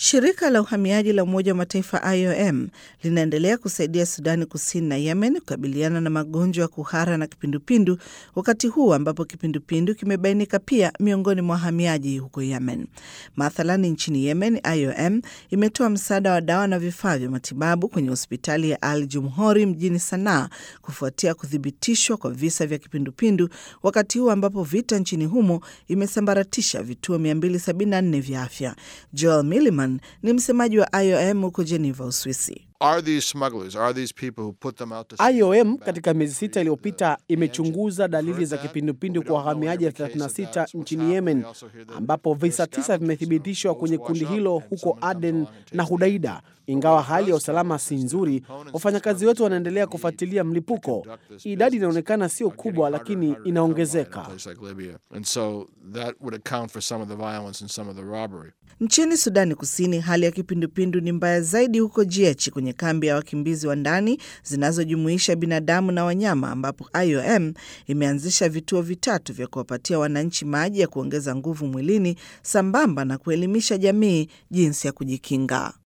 Shirika la uhamiaji la Umoja wa Mataifa IOM linaendelea kusaidia Sudani Kusini na Yemen kukabiliana na magonjwa ya kuhara na kipindupindu, wakati huu ambapo kipindupindu kimebainika pia miongoni mwa wahamiaji huko Yemen. Mathalani, nchini Yemen, IOM imetoa msaada wa dawa na vifaa vya matibabu kwenye hospitali ya Al Jumhori mjini Sanaa kufuatia kuthibitishwa kwa visa vya kipindupindu, wakati huu ambapo vita nchini humo imesambaratisha vituo 274 vya afya. Joel Milliman ni msemaji wa IOM huko Geneva, Uswisi. IOM katika miezi sita iliyopita imechunguza dalili za kipindupindu kwa wahamiaji 36 nchini Yemen, ambapo visa tisa vimethibitishwa kwenye kundi hilo huko Aden na Hudaida. Ingawa hali ya usalama si nzuri, wafanyakazi wetu wanaendelea kufuatilia mlipuko. Idadi inaonekana sio kubwa, lakini inaongezeka. Nchini Sudani Kusini, hali ya kipindupindu ni mbaya zaidi huko Jiechi, kwenye kambi ya wakimbizi wa ndani zinazojumuisha binadamu na wanyama, ambapo IOM imeanzisha vituo vitatu vya kuwapatia wananchi maji ya kuongeza nguvu mwilini sambamba na kuelimisha jamii jinsi ya kujikinga.